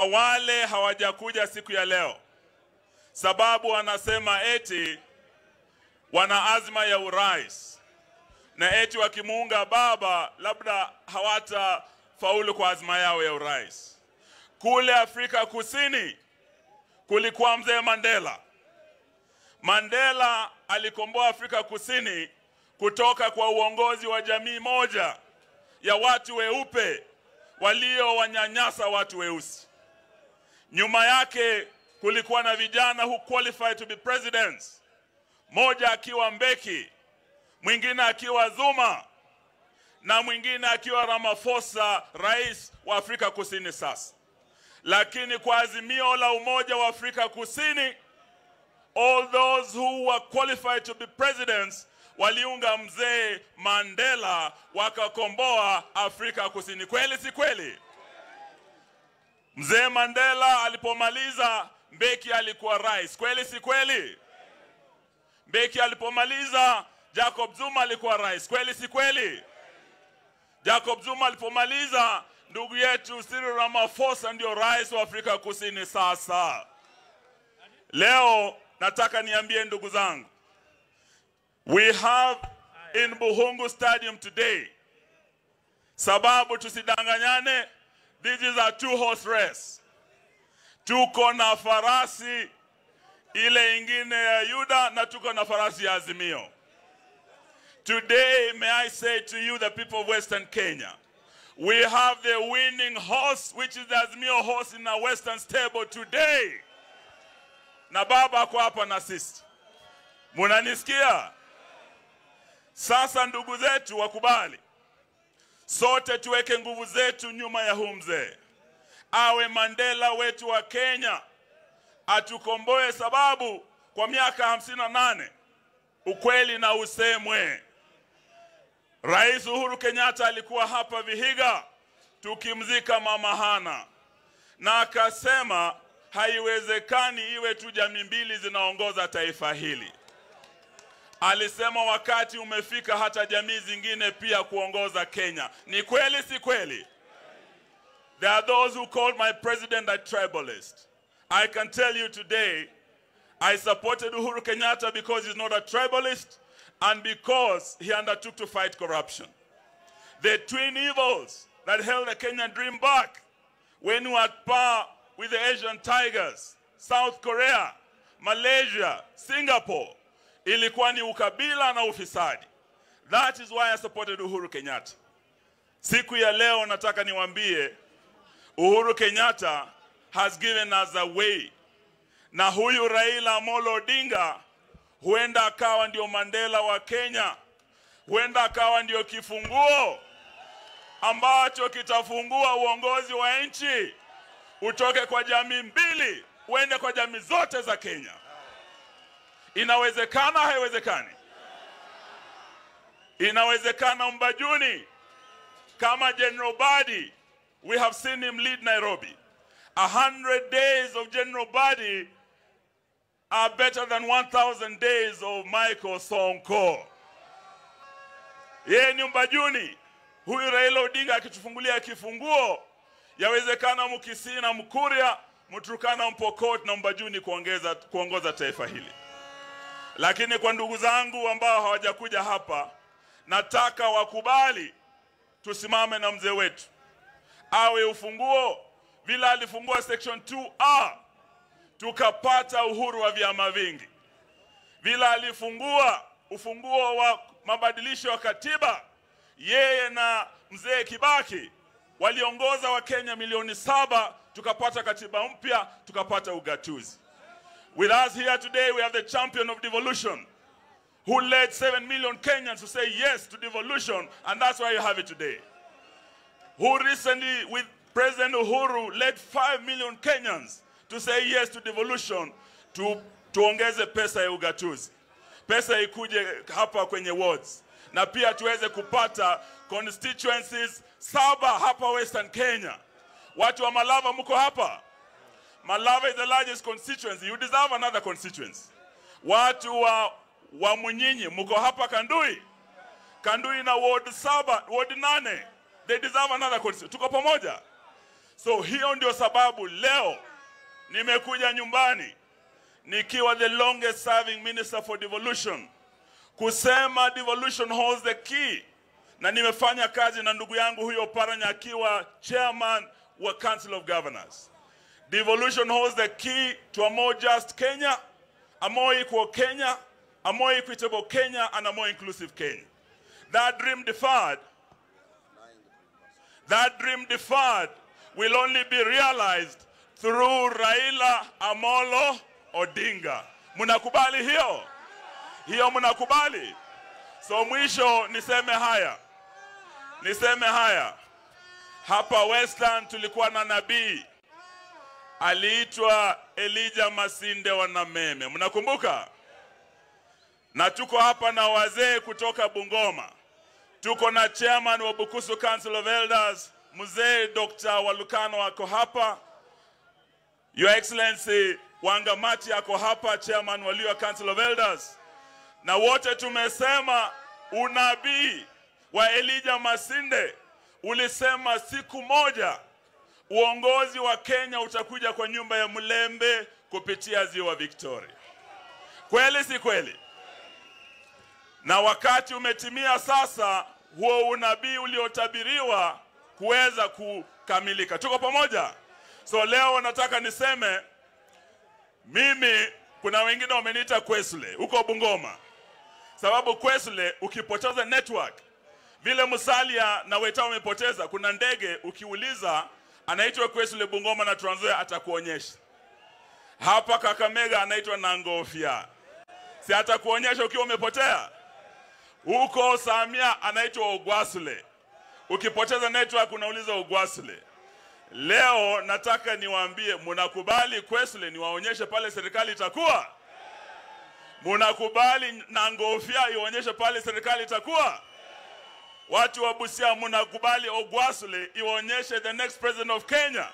wale hawajakuja siku ya leo, sababu wanasema eti wana azma ya urais na eti wakimuunga baba labda hawatafaulu kwa azma yao ya urais. Kule Afrika Kusini kulikuwa mzee Mandela. Mandela alikomboa Afrika Kusini kutoka kwa uongozi wa jamii moja ya watu weupe waliowanyanyasa watu weusi. Nyuma yake kulikuwa na vijana who qualified to be presidents, moja akiwa Mbeki, mwingine akiwa Zuma na mwingine akiwa Ramaphosa, rais wa Afrika Kusini sasa. Lakini kwa azimio la umoja wa Afrika Kusini, all those who were qualified to be presidents waliunga mzee Mandela wakakomboa Afrika Kusini. Kweli si kweli? Mzee Mandela alipomaliza, Mbeki alikuwa rais. Kweli si kweli? Mbeki alipomaliza, Jacob Zuma alikuwa rais. Kweli si kweli? Jacob Zuma alipomaliza, ndugu yetu Cyril Ramaphosa ndio rais wa Afrika Kusini sasa. Leo nataka niambie ndugu zangu, we have in Buhungu Stadium today, sababu tusidanganyane, this is a two horse race. Tuko na farasi ile ingine ya Yuda na tuko na farasi ya Azimio. Today, may I say to you, the people of Western Kenya, we have the winning horse, which is the Azimio horse in our Western stable today. Na baba ako hapa na sisi, munanisikia? Sasa ndugu zetu wakubali, sote tuweke nguvu zetu nyuma ya huu mzee, awe Mandela wetu wa Kenya, atukomboe, sababu kwa miaka hamsini na nane ukweli na usemwe. Rais Uhuru Kenyatta alikuwa hapa Vihiga tukimzika mama Hana, na akasema haiwezekani iwe tu jamii mbili zinaongoza taifa hili. Alisema wakati umefika hata jamii zingine pia kuongoza Kenya. Ni kweli si kweli? There are those who called my president a tribalist. I can tell you today, I supported Uhuru Kenyatta because he's not a tribalist and because he undertook to fight corruption. The twin evils that held the Kenyan dream back when we were at par with the Asian tigers, South Korea, Malaysia, Singapore, ilikuwa ni ukabila na ufisadi. That is why I supported Uhuru Kenyatta. Siku ya leo nataka niwaambie Uhuru Kenyatta has given us a way, na huyu Raila Amolo Odinga huenda akawa ndio Mandela wa Kenya, huenda akawa ndio kifunguo ambacho kitafungua uongozi wa nchi utoke kwa jamii mbili uende kwa jamii zote za Kenya. Inawezekana? Haiwezekani? Inawezekana. Mbajuni kama General Badi, we have seen him lead Nairobi. A hundred days of General Badi are better than 1,000 days of Michael Sonko. Yeye ni Mbajuni, huyu Raila Odinga akitufungulia kifunguo, yawezekana Mkisii na Mkuria, Mturukana, Mpokot na Mbajuni kuongeza, kuongoza taifa hili. Lakini kwa ndugu zangu ambao hawajakuja hapa, nataka wakubali tusimame na mzee wetu, awe ufunguo vile alifungua section 2A tukapata uhuru wa vyama vingi, vile alifungua ufunguo wa mabadilisho ya katiba. Yeye na mzee Kibaki waliongoza Wakenya milioni saba, tukapata katiba mpya, tukapata ugatuzi. With us here today we have the champion of devolution who led 7 million Kenyans to say yes to devolution and that's why you have it today. Who recently with President Uhuru led 5 million Kenyans to say yes to devolution tu, tuongeze pesa ya ugatuzi, pesa ikuje hapa kwenye wards, na pia tuweze kupata constituencies saba hapa Western Kenya. Watu wa Malava mko hapa? Malava is the largest constituency. You deserve another constituency. Watu wa, wa Munyinyi mko hapa Kandui? Kandui na ward saba, ward nane. They deserve another constituency. Tuko pamoja? So hiyo ndio sababu leo nimekuja nyumbani nikiwa the longest serving minister for devolution kusema devolution holds the key, na nimefanya kazi na ndugu yangu huyo Paranya akiwa chairman wa Council of Governors. Devolution holds the key to a more just Kenya, a more equal Kenya, a more equitable Kenya, and a more inclusive Kenya. That dream deferred, that dream deferred will only be realized through Raila Amolo Odinga. Mnakubali hiyo? Hiyo mnakubali? So mwisho niseme haya, niseme haya. Hapa Westland tulikuwa na nabii aliitwa Elijah Masinde wa Nameme, mnakumbuka? Na tuko hapa na wazee kutoka Bungoma, tuko na chairman wa Bukusu Council of Elders mzee Dr. Walukano ako hapa, Your Excellency Wangamati ako hapa, chairman wa Luhya Council of Elders, na wote tumesema unabii wa Elijah Masinde ulisema siku moja uongozi wa Kenya utakuja kwa nyumba ya Mlembe kupitia ziwa Victoria. Kweli si kweli? Na wakati umetimia sasa, huo unabii uliotabiriwa kuweza kukamilika. Tuko pamoja? So leo nataka niseme mimi, kuna wengine wameniita Kwesle huko Bungoma, sababu Kwesle ukipoteza network vile Musalia na Weta wamepoteza, kuna ndege ukiuliza anaitwa Kwesle Bungoma na Trans Nzoia atakuonyesha. Hapa Kakamega anaitwa Nangofia, si atakuonyesha ukiwa umepotea. Huko Samia anaitwa Ogwasule, ukipoteza network unauliza Ogwasule. Leo nataka niwaambie, mnakubali Kwesle niwaonyeshe pale serikali itakuwa? Mnakubali Nangofia ionyeshe pale serikali itakuwa? Watu wa Busia mnakubali Ogwasule ionyeshe the next president of Kenya?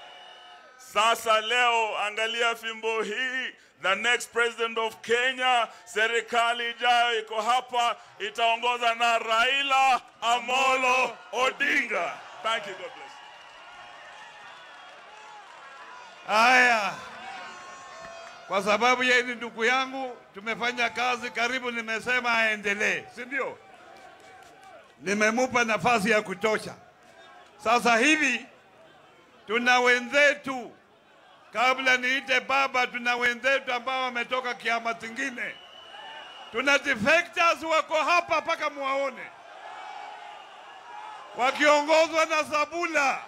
Sasa leo angalia fimbo hii, the next president of Kenya, serikali ijayo iko hapa, itaongoza na Raila Amolo Odinga. Thank you, God bless. Haya, kwa sababu yeye ni ndugu yangu, tumefanya kazi karibu, nimesema aendelee, si ndio? Nimemupa nafasi ya kutosha. Sasa hivi tuna wenzetu, kabla niite baba, tuna wenzetu ambao wametoka kiama kingine. Tuna defectors wako hapa mpaka muwaone, wakiongozwa na Sabula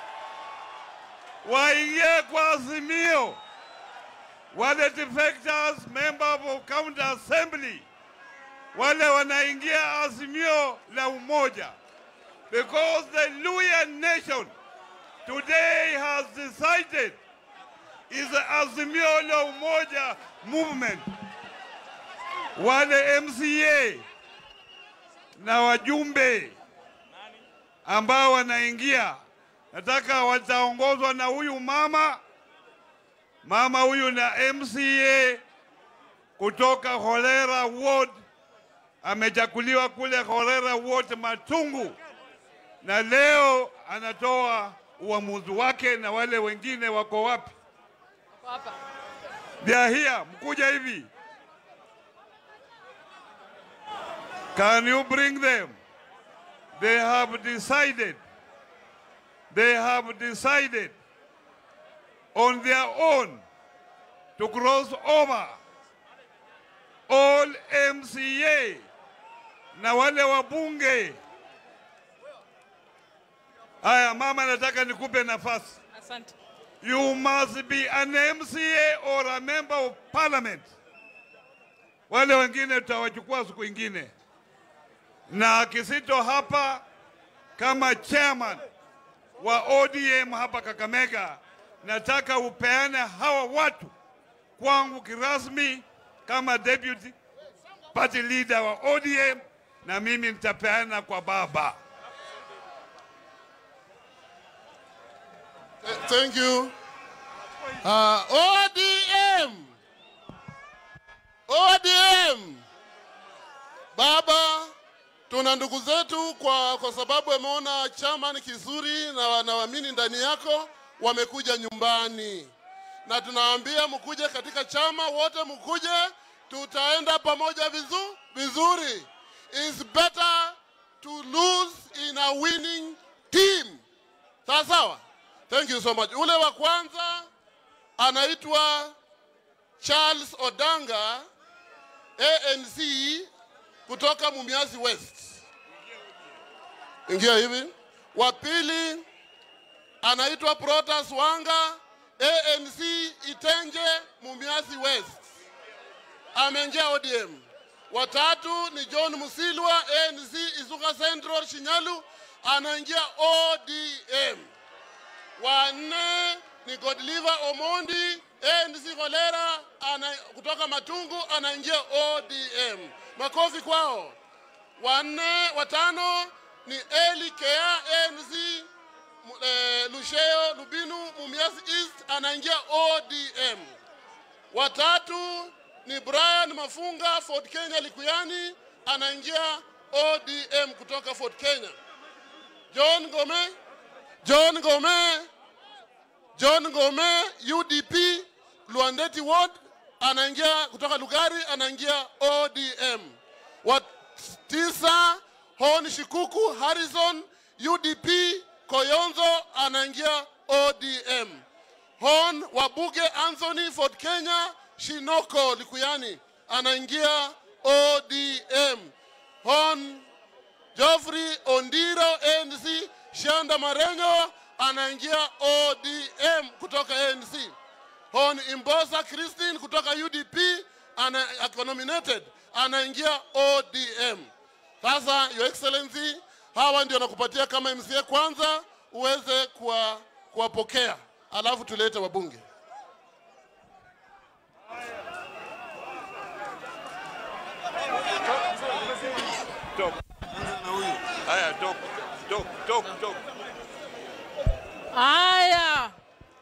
waingie kwa Azimio. Wale defectors members of county assembly wale wanaingia Azimio la umoja, because the Luhya nation today has decided is the Azimio la umoja movement. Wale MCA na wajumbe ambao wanaingia nataka wataongozwa na huyu mama mama huyu na MCA kutoka Holera Ward, amechaguliwa kule Holera Ward Matungu, na leo anatoa uamuzi wake, na wale wengine wako wapi? They are here, mkuja hivi. Can you bring them? They have decided they have decided on their own to cross over all MCA na wale wabunge. Haya, mama, nataka nikupe nafasi. Asante. You must be an MCA or a member of parliament. Wale wengine tutawachukua siku ingine, na Kisito hapa kama chairman wa ODM hapa Kakamega, nataka upeane hawa watu kwangu kirasmi kama deputy party leader wa ODM, na mimi nitapeana kwa baba. Thank you. Uh, ODM. ODM. Baba, Tuna ndugu zetu kwa, kwa sababu wameona chama ni kizuri na wanaamini ndani yako, wamekuja nyumbani, na tunawaambia mkuje katika chama, wote mkuje, tutaenda pamoja vizu, vizuri. It's better to lose in a winning team. Sawa sawa, thank you so much. Ule wa kwanza anaitwa Charles Odanga ANC kutoka Mumias West. Ingia hivi. Wa pili anaitwa Protas Wanga ANC Itenje Mumias West. Ameingia ODM. Watatu ni John Musilwa ANC Isuka Central Shinyalu anaingia ODM. Wanne ni Godliver Omondi ANC Kolera ana, kutoka Matungu anaingia ODM. Makofi kwao. Wanne, watano ni Eli Kea ANC mu- eh, Lusheo Lubinu Mumias East anaingia ODM. Watatu ni Brian Mafunga Fort Kenya Likuyani anaingia ODM kutoka Fort Kenya. John Gome, John Gome, John Gome UDP Luandeti Ward anaingia kutoka Lugari anaingia ODM. Wa tisa Hon Shikuku Harrison UDP Koyonzo anaingia ODM. Hon Wabuge Anthony Fort Kenya Shinoko Likuyani anaingia ODM. Hon Geoffrey Ondiro ANC Shanda Marengo anaingia ODM kutoka ANC. Hon Imbosa Christine kutoka UDP ana, ako nominated anaingia ODM. Sasa Your Excellency, hawa ndio nakupatia kama MCA kwanza uweze kuwa- kuwapokea, alafu tulete wabunge. Haya, dok, dok, dok, dok. Haya,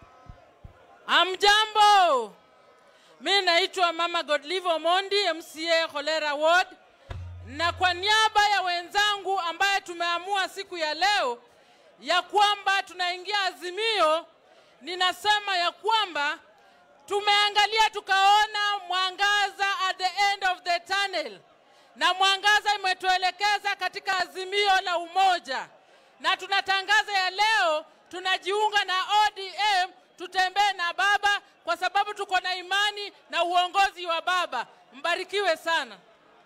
amjambo. Mi naitwa Mama Godlive Omondi, MCA Cholera Ward, na kwa niaba ya wenzangu ambaye tumeamua siku ya leo ya kwamba tunaingia Azimio, ninasema ya kwamba tumeangalia tukaona mwangaza at the end of the tunnel, na mwangaza imetuelekeza katika azimio la umoja, na tunatangaza ya leo tunajiunga na ODM, tutembee na baba kwa sababu tuko na imani na uongozi wa baba. Mbarikiwe sana.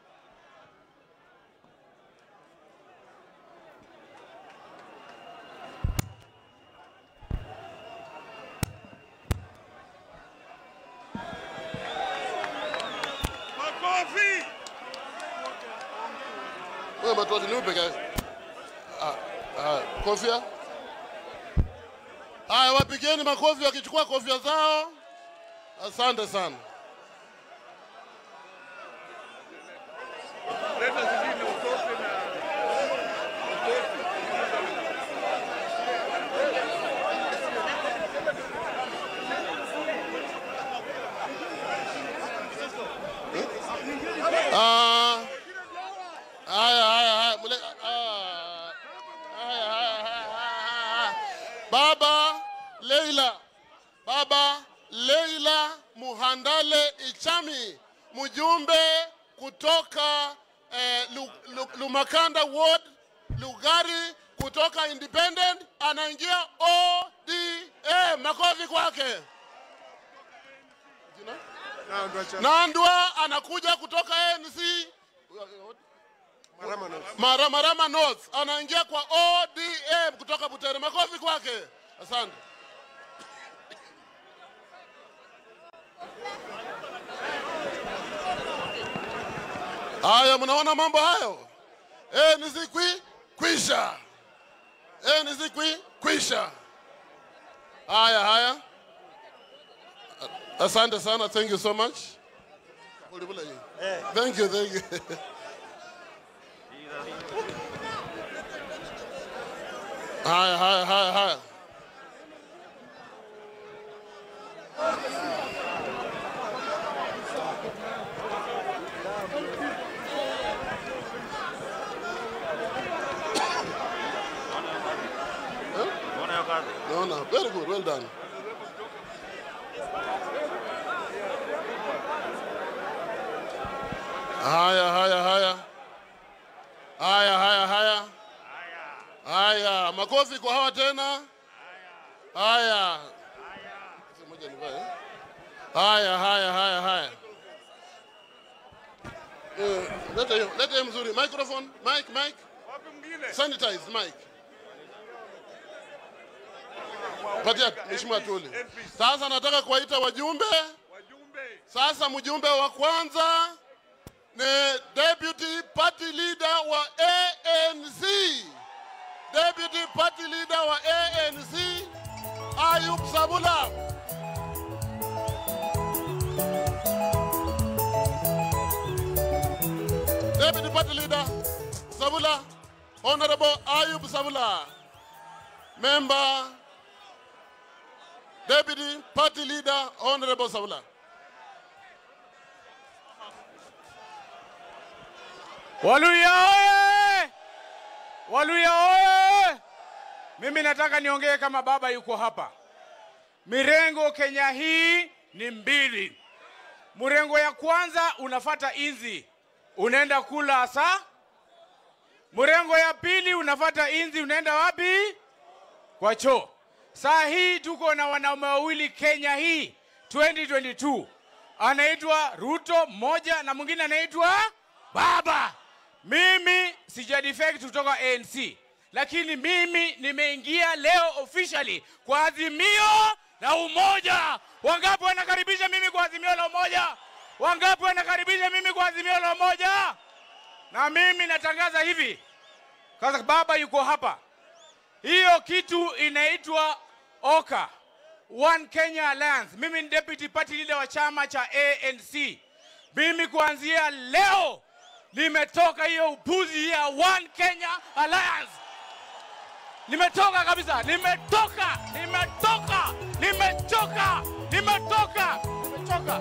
Makofi! Wewe matozi ni peke yake. Ah, ah, kofia. Haya, wapigeni makofi wakichukua kofia zao. Asante sana. Leta zingine utoke na Ah, haya haya haya mule, ah, haya haya haya haya. Baba Leila, Baba Leila Muhandale Ichami, mjumbe kutoka eh, Lu, Lu, Lumakanda Ward Lugari kutoka Independent anaingia ODM. Makofi kwake. Jina? Nandwa anakuja kutoka ANC Mara, Marama North anaingia kwa ODM kutoka Butere. Makofi kwake, asante. Haya, mnaona mambo hayo? ANC kwi kwisha, ANC kwi kwisha. Haya haya. Asante sana. Thank you so much. Thank you, thank you. Haya, haya, haya, haya. Very good. Well done. Haya, haya, haya. Haya, haya, haya. Haya, makofi kwa hawa tena. Haya. Moja nivae, eh? Haya, haya, haya, haya. Eh, Leta hiyo, leta hiyo mzuri. Microphone, mic, mic. Wapi mwingine? Sanitize mic. Patia Mheshimiwa Tuli. Sasa nataka kuwaita wajumbe. Wajumbe. Sasa mjumbe wa kwanza ni deputy party leader wa ANC. Deputy party leader wa ANC Ayub Sabula. Deputy party leader Sabula, Honorable Ayub Sabula. Member Deputy party leader Honorable Sabula. Waluya oye! Waluya oye! Mimi nataka niongee kama baba yuko hapa. Mirengo Kenya hii ni mbili. Mrengo ya kwanza unafata inzi, unaenda kula asa. Mrengo ya pili unafata inzi, unaenda wapi? Kwa choo. Saa hii tuko na wanaume wawili Kenya hii 2022, anaitwa Ruto mmoja na mwingine anaitwa Baba. Mimi sija defect kutoka ANC, lakini mimi nimeingia leo officially kwa azimio la umoja. Wangapi wanakaribisha mimi kwa azimio la umoja? Wangapi wanakaribisha mimi kwa azimio la umoja? Na mimi natangaza hivi, kwanza baba yuko hapa, hiyo kitu inaitwa OKA, One Kenya Alliance. Mimi ni deputy party leader wa chama cha ANC. Mimi kuanzia leo nimetoka hiyo upuzi ya One Kenya Alliance. Nimetoka kabisa, nimetoka, nimetoka, nimechoka, nimetoka, nimechoka.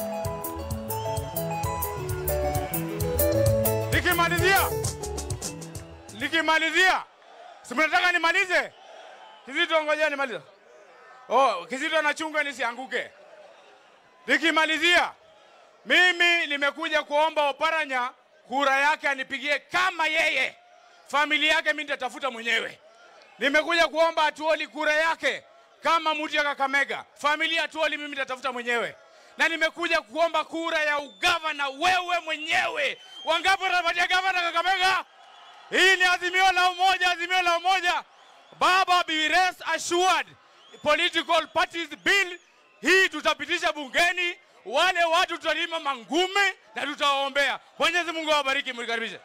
Nikimalizia, nikimalizia, si mnataka nimalize? Kizito, ngojea nimalize. Oh, Kizito anachunga nisianguke. Nikimalizia, mimi nimekuja kuomba Oparanya kura yake anipigie kama yeye. Familia yake mimi nitatafuta mwenyewe. Nimekuja kuomba Atuoli kura yake kama mtu ya Kakamega. Familia ya Atuoli mimi nitatafuta mwenyewe. Na nimekuja kuomba kura ya ugavana wewe mwenyewe. Wangapi wanapatia gavana Kakamega? Hii ni azimio la umoja, azimio la umoja. Baba be rest assured political parties bill hii tutapitisha bungeni, wale watu tutalima mangume na tutawaombea. Mwenyezi Mungu awabariki, mlikaribishe.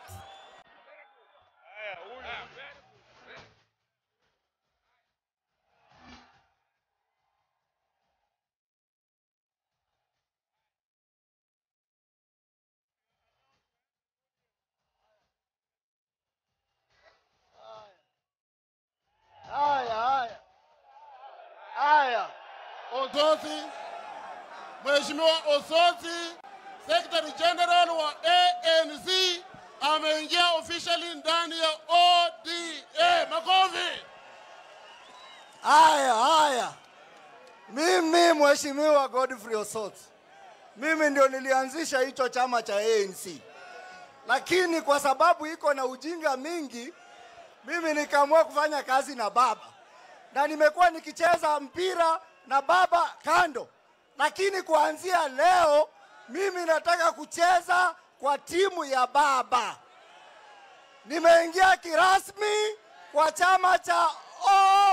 Haya, haya, haya. Osotsi, Mheshimiwa Osotsi, Secretary General wa ANC ameingia officially ndani ya ODA. Makofi. Haya, haya. Mimi Mheshimiwa Godfrey Osot, mimi ndio nilianzisha hicho chama cha ANC, lakini kwa sababu iko na ujinga mingi, mimi nikaamua kufanya kazi na baba, na nimekuwa nikicheza mpira na baba kando, lakini kuanzia leo mimi nataka kucheza kwa timu ya baba. Nimeingia kirasmi kwa chama cha O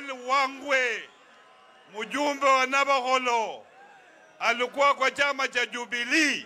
Daniel Wangwe, mjumbe wa Navakholo, alikuwa kwa chama cha Jubilee.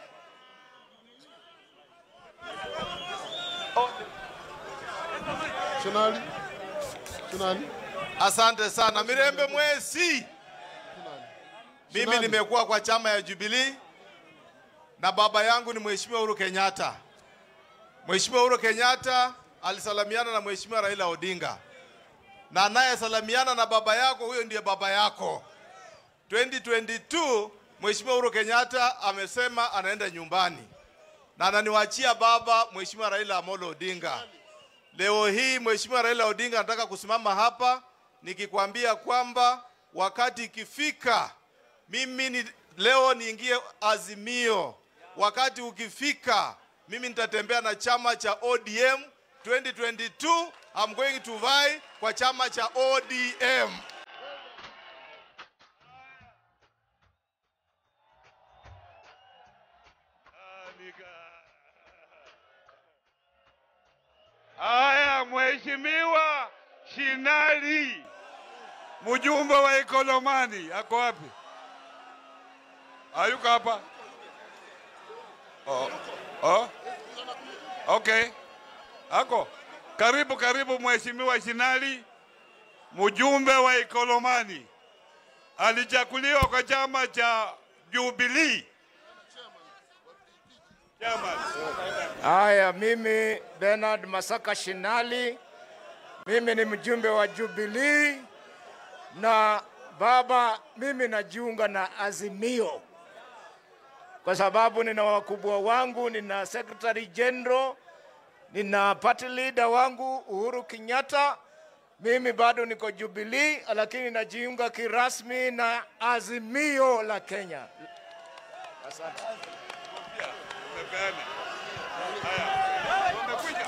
Shinali? Shinali? Asante sana Mirembe Mwesi. Mimi nimekuwa kwa chama ya Jubilee na baba yangu ni Mheshimiwa Uhuru Kenyatta. Mheshimiwa Uhuru Kenyatta alisalamiana na Mheshimiwa Raila Odinga, na anayesalamiana na baba yako huyo ndiye baba yako. 2022 Mheshimiwa Uhuru Kenyatta amesema anaenda nyumbani na ananiwachia baba Mheshimiwa Raila Amolo Odinga. Leo hii Mheshimiwa Raila Odinga anataka kusimama hapa nikikwambia kwamba wakati ikifika, mimi ni, leo niingie Azimio. Wakati ukifika, mimi nitatembea na chama cha ODM 2022. I'm going to vie kwa chama cha ODM. Haya, Mheshimiwa Shinali, mjumbe wa Ikolomani, ako wapi? Hayuko hapa? Oh. Oh. Okay. Ako. Karibu karibu Mheshimiwa Shinali, mjumbe wa Ikolomani. Alichaguliwa kwa chama cha Jubilee. Chairman. Haya, mimi Bernard Masaka Shinali, mimi ni mjumbe wa Jubilee na baba, mimi najiunga na Azimio kwa sababu nina wakubwa wangu, nina secretary general, nina party leader wangu Uhuru Kenyatta. Mimi bado niko Jubilee, lakini najiunga kirasmi na Azimio la Kenya. Asante. Umepeana. Haya. Wamekuja.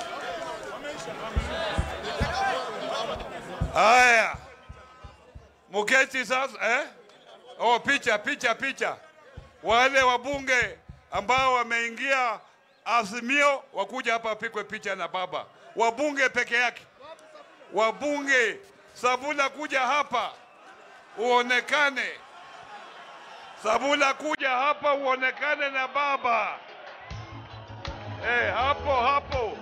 Haya. Muketi sasa eh? Oh, picha picha picha. Wale wabunge ambao wameingia Azimio wakuja hapa wapigwe picha na baba. Wabunge peke yake. Wabunge Sabula kuja hapa uonekane. Sabula kuja hapa uonekane na baba. Eh, hapo hapo.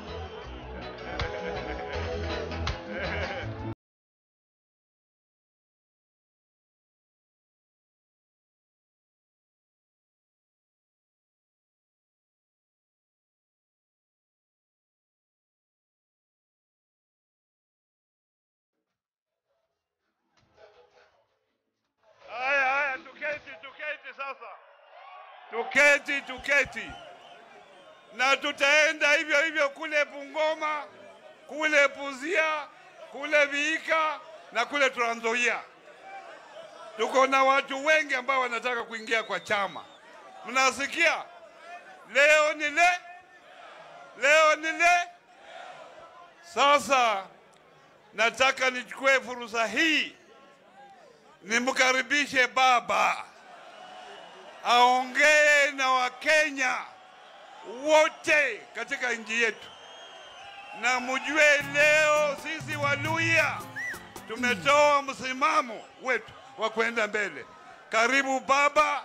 Haya, haya, tuketi, tuketi sasa, tuketi, tuketi, na tutaenda hivyo hivyo kule Bungoma, kule Buzia, kule Viika na kule Trans Nzoia. Tuko na watu wengi ambao wanataka kuingia kwa chama. Mnasikia? Leo ni le, leo ni le. Sasa nataka nichukue fursa hii nimkaribishe baba aongee na Wakenya wote katika nchi yetu, na mjue leo sisi Waluya tumetoa msimamo wetu wa kwenda mbele. Karibu baba.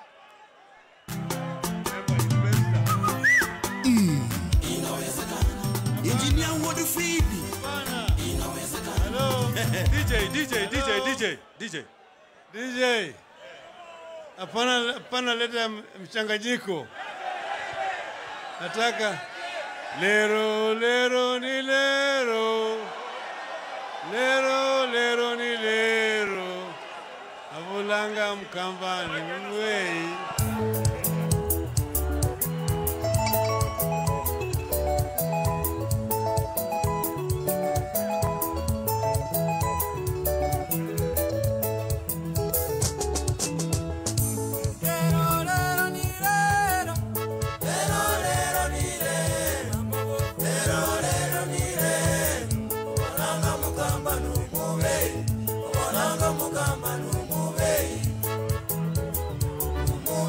Engineer Ward Fridi. DJ, DJ, DJ, DJ, DJ. DJ. Hapana, hapana leta mchanganyiko. Nataka lero lero ni lero. Lero lero ni lero. Avulanga mkambani mwei. Mugamba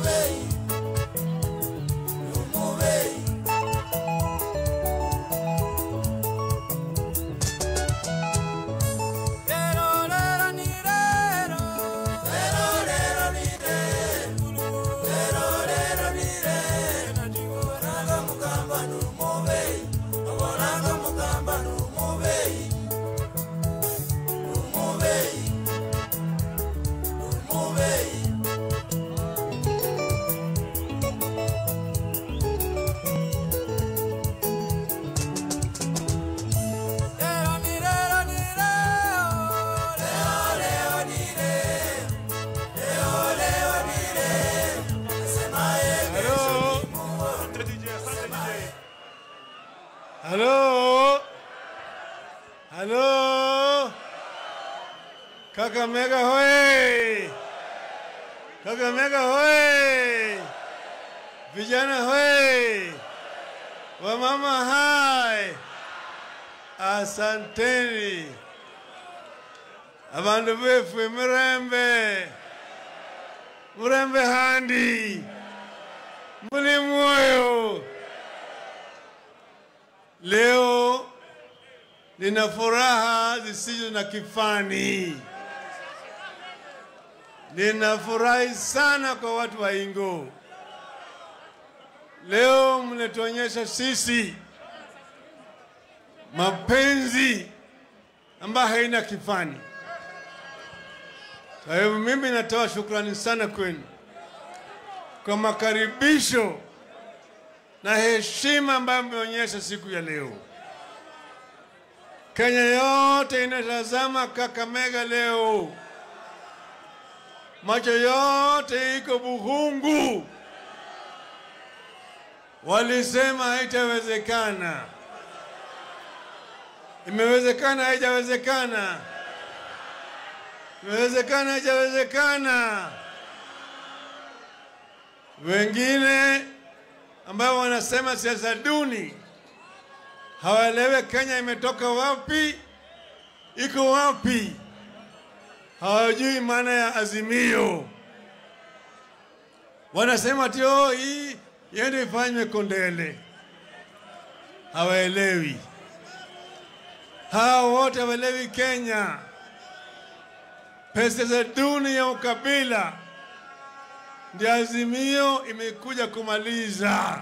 Kakamega hoye! Kakamega hoye! Vijana hoye! Wamama hai! Asanteni abandu befwe mirembe murembe handi muli moyo. Leo nina furaha zisizo na kifani. Ninafurahi sana kwa watu wa Ingo. Leo mnatuonyesha sisi mapenzi ambayo haina kifani. Kwa hivyo mimi natoa shukrani sana kwenu kwa makaribisho na heshima ambayo mmeonyesha siku ya leo. Kenya yote inatazama Kakamega leo, macho yote iko Buhungu. Walisema haitawezekana, imewezekana, haijawezekana, imewezekana, haijawezekana. Wengine ambao wanasema siasa duni hawaelewe Kenya imetoka wapi, iko wapi, hawajui maana ya azimio. Wanasema ati oh, hii iende ifanywe Kondele, hawaelewi. Hawa wote hawaelewi Kenya. Pesa za duni ya ukabila ndio azimio imekuja kumaliza.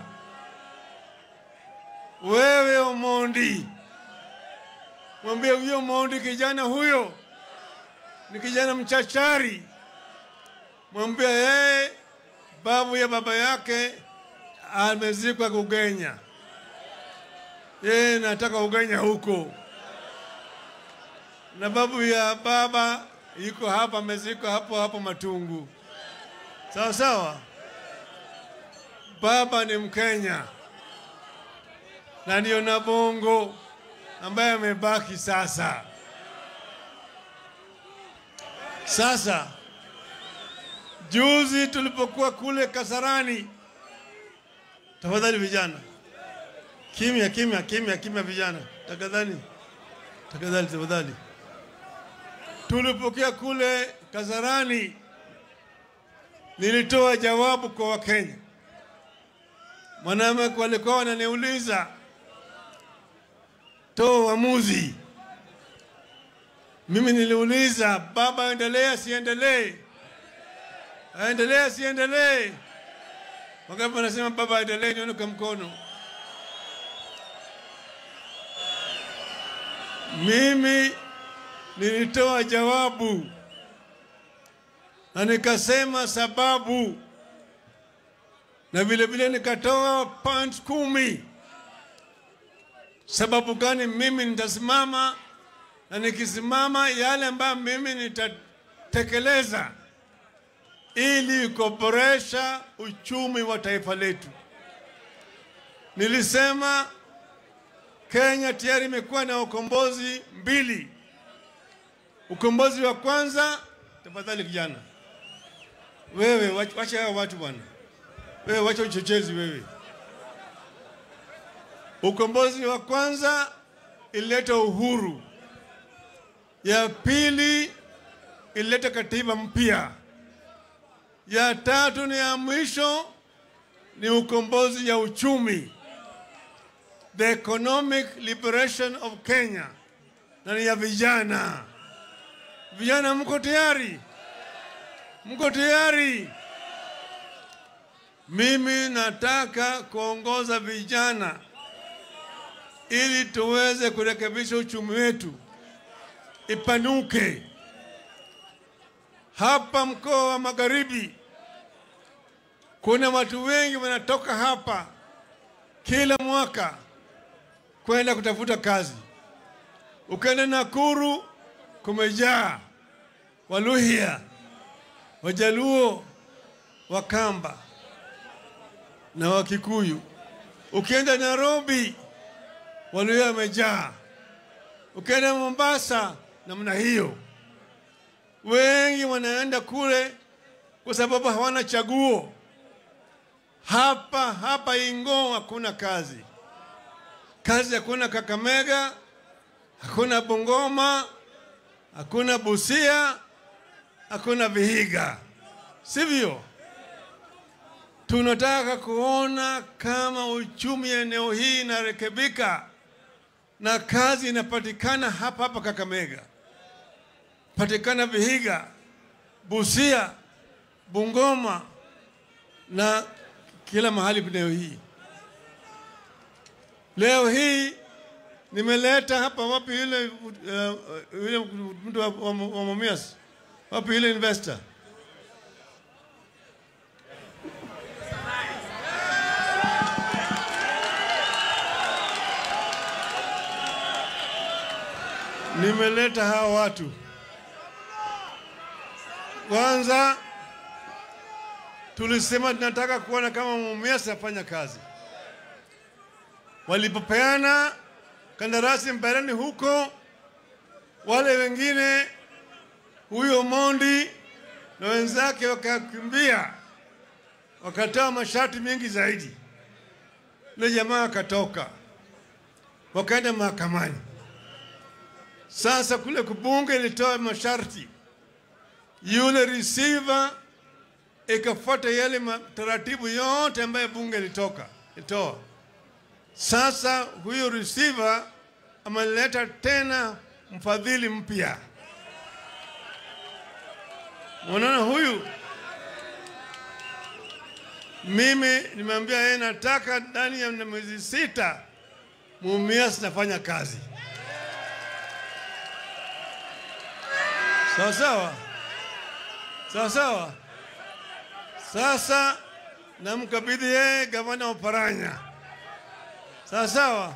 Wewe Omondi, mwambie huyo Omondi, kijana huyo ni kijana mchachari, mwambie yeye babu ya baba yake amezikwa Kugenya, yeye nataka Ugenya huko, na babu ya baba yuko hapa, amezikwa hapo hapo Matungu. Sawa sawa, baba ni Mkenya na ndio Nabongo ambaye amebaki sasa. Sasa juzi tulipokuwa kule Kasarani, tafadhali vijana, kimya kimya kimya kimya, vijana tafadhali, tafadhali tafadhali. Tulipokea kule Kasarani, nilitoa jawabu kwa Wakenya. Mwanamke walikuwa wananiuliza toa uamuzi. Mimi niliuliza baba, aendelee asiendelee? Aendelee asiendelee? Wangapi wanasema baba aendelee? Nione kwa mkono. Mimi nilitoa jawabu na nikasema sababu, na vile vile nikatoa point kumi sababu gani mimi nitasimama na nikisimama yale ambayo mimi nitatekeleza ili kuboresha uchumi wa taifa letu. Nilisema Kenya tayari imekuwa na ukombozi mbili. Ukombozi wa kwanza, tafadhali kijana, wewe wacha hao watu bwana, wewe wacha uchochezi wewe. Ukombozi wa kwanza ilileta uhuru, ya pili ilileta katiba mpya, ya tatu ni ya mwisho ni ukombozi ya uchumi, the economic liberation of Kenya, na ni ya vijana. Vijana, mko tayari? Mko tayari? Mimi nataka kuongoza vijana ili tuweze kurekebisha uchumi wetu ipanuke. Hapa mkoa wa Magharibi kuna watu wengi wanatoka hapa kila mwaka kwenda kutafuta kazi. Ukienda Nakuru kumejaa Waluhya, Wajaluo, Wakamba na Wakikuyu. Ukienda Nairobi Waluhya wamejaa. Ukienda Mombasa namna hiyo. wengi wanaenda kule kwa sababu hawana chaguo. Hapa hapa Ingoo hakuna kazi, kazi hakuna Kakamega, hakuna Bungoma, hakuna Busia, hakuna Vihiga, sivyo? Tunataka kuona kama uchumi eneo hii inarekebika na kazi inapatikana hapa hapa Kakamega, patikana Vihiga, Busia, Bungoma na kila mahali leo hii. Leo hii nimeleta hapa wapi yule uh, yule mtu wa, wa, wa Mumias, wapi yule investor nimeleta hawa watu kwanza. Tulisema tunataka kuona kama Mumias afanya kazi. Walipopeana kandarasi Mbarani huko, wale wengine, huyo Mondi na wenzake wakakimbia, wakatoa masharti mengi zaidi. Yule jamaa akatoka, wakaenda mahakamani. Sasa kule kubunge ilitoa masharti, yule receiver ikafuata yale taratibu yote ambayo bunge ilitoka ilitoa. Sasa huyo receiver ameleta tena mfadhili mpya. Unaona huyu, mimi nimeambia yeye nataka ndani ya miezi sita Mumias nafanya kazi sawa sawa sawa sawa. Sasa namkabidhi yeye gavana Oparanya. Sawa sawa,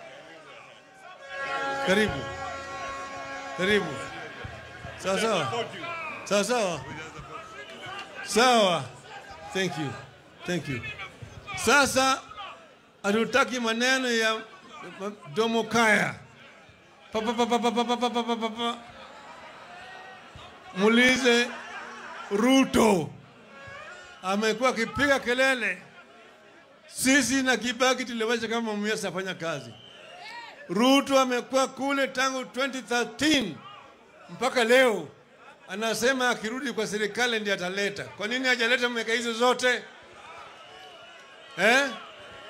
karibu karibu. Sawa sawa sawa sawa sawa, thank you thank you. Sasa hatutaki maneno ya domo kaya pa pa pa pa pa pa pa pa pa pa pa. Mulize Ruto amekuwa akipiga kelele, sisi na Kibaki tuliwacha kama Mumias afanya kazi. Ruto amekuwa kule tangu 2013 mpaka leo, anasema akirudi kwa serikali ndiye ataleta. Kwa nini hajaleta miaka hizo zote eh?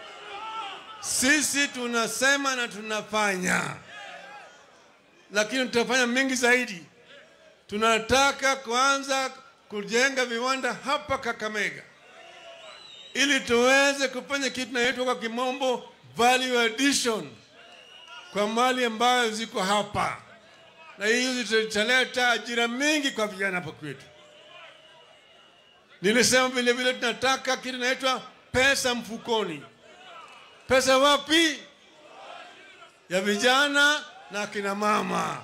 Sisi tunasema na tunafanya, lakini tutafanya mengi zaidi. Tunataka kuanza kujenga viwanda hapa Kakamega ili tuweze kufanya kitu inaitwa kwa kimombo value addition kwa mali ambayo ziko hapa, na hiyo zitaleta ajira mingi kwa vijana hapa kwetu. Nilisema vile vile tunataka kitu inaitwa pesa mfukoni. Pesa wapi? Ya vijana na kina mama.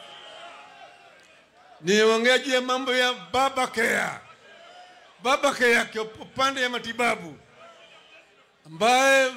Niongea juu ya mambo ya baba care. Baba care kwa upande ya matibabu ambaye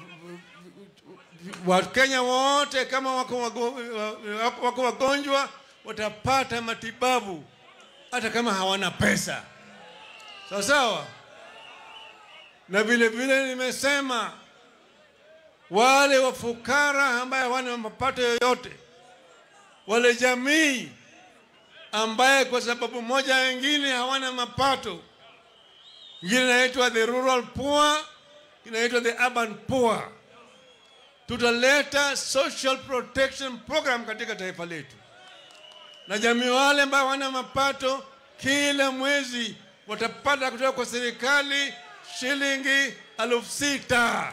Wakenya wote kama wako, wago, wako wagonjwa watapata matibabu hata kama hawana pesa, sawa sawa. Na vile vile nimesema wale wafukara ambaye hawana mapato yoyote, wale jamii ambaye kwa sababu moja wengine hawana mapato, ingine inaitwa the rural poor, inaitwa the urban poor. Tutaleta social protection program katika taifa letu, na jamii wale ambao hawana mapato, kila mwezi watapata kutoka kwa serikali shilingi elfu sita.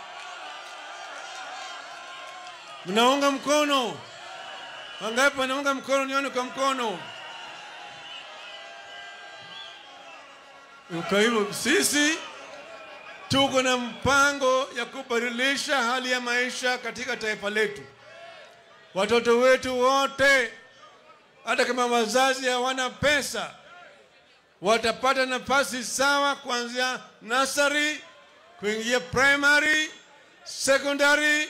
Mnaunga mkono? Wangapi wanaunga mkono? Nione kwa mkono. Kwa hivyo sisi tuko na mpango ya kubadilisha hali ya maisha katika taifa letu. Watoto wetu wote, hata kama wazazi hawana pesa, watapata nafasi sawa kuanzia nursery kuingia primary, secondary,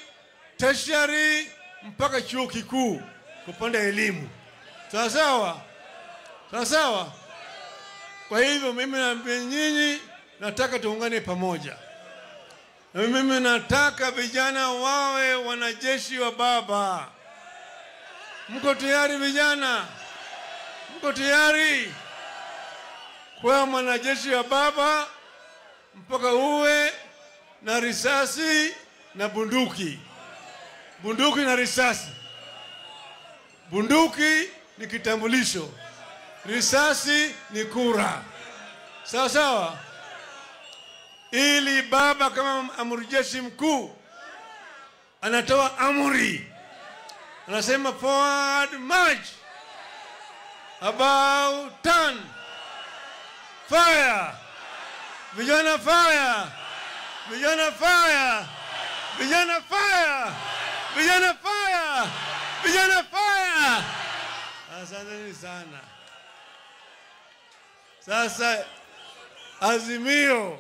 tertiary mpaka chuo kikuu kupanda elimu. Sawa sawa sawa sawa. Kwa hivyo mimi naambia nyinyi, nataka tuungane pamoja, na mimi nataka vijana wawe wanajeshi wa Baba. Mko tayari vijana? Mko tayari kuwa mwanajeshi wa Baba mpaka uwe na risasi na bunduki, bunduki na risasi. Bunduki ni kitambulisho, risasi ni kura. Sawa sawa, ili baba kama amiri jeshi mkuu anatoa amri, anasema forward march, about turn, fire, vijana fire, vijana fire, vijana fire, vijana fire, vijana fire. Asanteni sana. Sasa Azimio,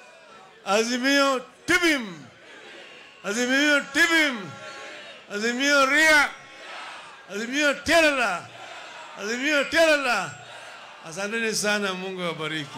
Azimio Tibim, Azimio Tibim, Azimio Ria, Azimio Terala, Azimio Terala. Asanteni sana, Mungu awabariki.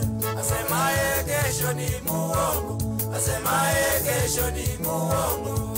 Asemaye kesho ni muongo, asemaye kesho ni muongo.